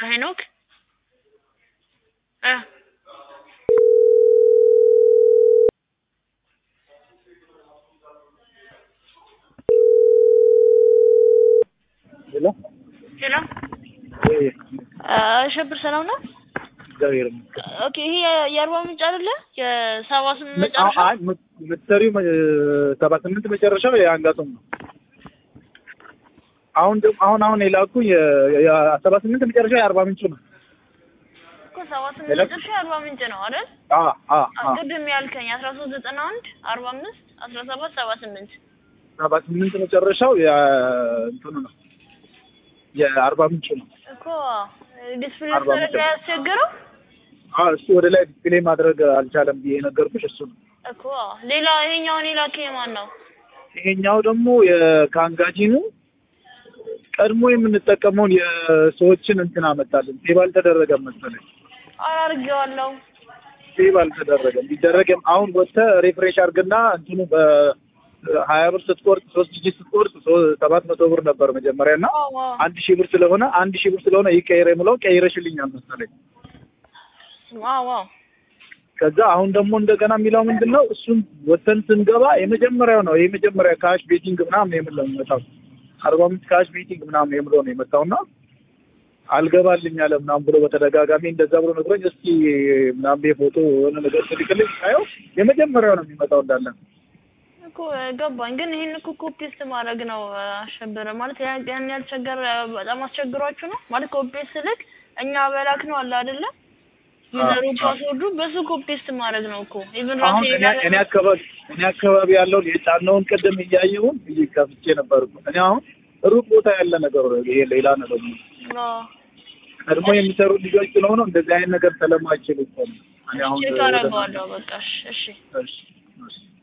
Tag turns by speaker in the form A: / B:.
A: ሄኖክ እ
B: ሄሎ
A: ሄሎ አሸብር ሰላም ነው?
B: እግዚአብሔር ይመስገን።
A: ኦኬ ይሄ የ- የአርባ ምንጭ አይደለ? የሰባ ስምንት መጨረሻ
B: አይ ምትሰሪው ሰባ ስምንት መጨረሻው የአንጋቶም ነው። አሁን ደግሞ አሁን አሁን የላኩ የሰባ ስምንት መጨረሻ የአርባ ምንጭ ነው።
A: እኮ ሰባ ስምንት
B: ሄሎ?
A: መጨረሻ የአርባ ምንጭ ነው አይደል?
B: አ አ አ
A: ቅድም ያልከኝ አስራ ሶስት ዘጠና አንድ አርባ አምስት አስራ ሰባት ሰባ ስምንት
B: ሰባ ስምንት መጨረሻው የእንትኑ ነው የአርባ ምንጭ ነው።
A: እኮ ዲስፕሌይ
B: አርባ ምንጭ
A: ስለተደረገ ያስቸግረው
B: አ እሱ ወደ ላይ ዲስፕሌይ ማድረግ አልቻለም ብዬ የነገርኩሽ እሱ ነው።
A: እኮ ሌላ ይሄኛውን የላከኝ ማን ነው?
B: ይሄኛው ደግሞ የካንጋጂኑ ቀድሞ የምንጠቀመውን የሰዎችን እንትን አመጣልን። ሴቭ አልተደረገም መሰለኝ።
A: አላርጌዋለሁ
B: ሴቭ አልተደረገም። ቢደረግም አሁን ወጥተህ ሪፍሬሽ አድርግና እንትኑ በሀያ ብር ስትቆርጥ ሶስት ጂጂ ስትቆርጥ ሶ- ሰባት መቶ ብር ነበር መጀመሪያ እና
A: አዎ አዎ
B: አንድ ሺህ ብር ስለሆነ አንድ ሺህ ብር ስለሆነ ይቀየር የምለው ቀይረሽልኛል መሰለኝ።
A: አዎ አዎ
B: ከዛ አሁን ደግሞ እንደገና የሚለው ምንድን ነው? እሱን ወተን ስንገባ የመጀመሪያው ነው የመጀመሪያ ካሽ ቤቲንግ ምናምን የምለው የሚመጣው አርባ አምስት ካሽ ቤቲንግ ምናምን የምለው ነው የመጣውና አልገባልኝ አለ ምናምን ብሎ በተደጋጋሚ እንደዛ ብሎ ነግሮኝ እስኪ ምናምን ብዬ ፎቶ የሆነ ነገር ስልክልኝ ሳየው የመጀመሪያው ነው የሚመጣው እንዳለ
A: እኮ ገባኝ። ግን ይሄን እኮ ኮፒስት ማድረግ ነው አሸበረ ማለት ያን ያን ያልቸገረ በጣም አስቸግሯችሁ ነው ማለት ኮፒስት ልክ እኛ በላክ ነው አለ አይደለ? ዩዘሩ ፓስወርዱ በሱ ኮፒስት ማድረግ ነው እኮ ኢቭን ራሴ
B: አሁን እኔ እኔ አካባቢ እኔ አካባቢ ያለውን የጫነውን ቅድም እያየሁን ብዬ ከፍቼ ነበር እኮ። እኔ አሁን ሩቅ ቦታ ያለ ነገር ነው ይሄ ሌላ ነገር ነው። ቀድሞ የሚሰሩ ልጆች ስለሆኑ እንደዚህ አይነት ነገር ስለማይችሉ እኮ ነው። እኔ አሁን
A: ቼክ አደርገዋለሁ። በቃ እሺ፣ እሺ
B: እሺ እሺ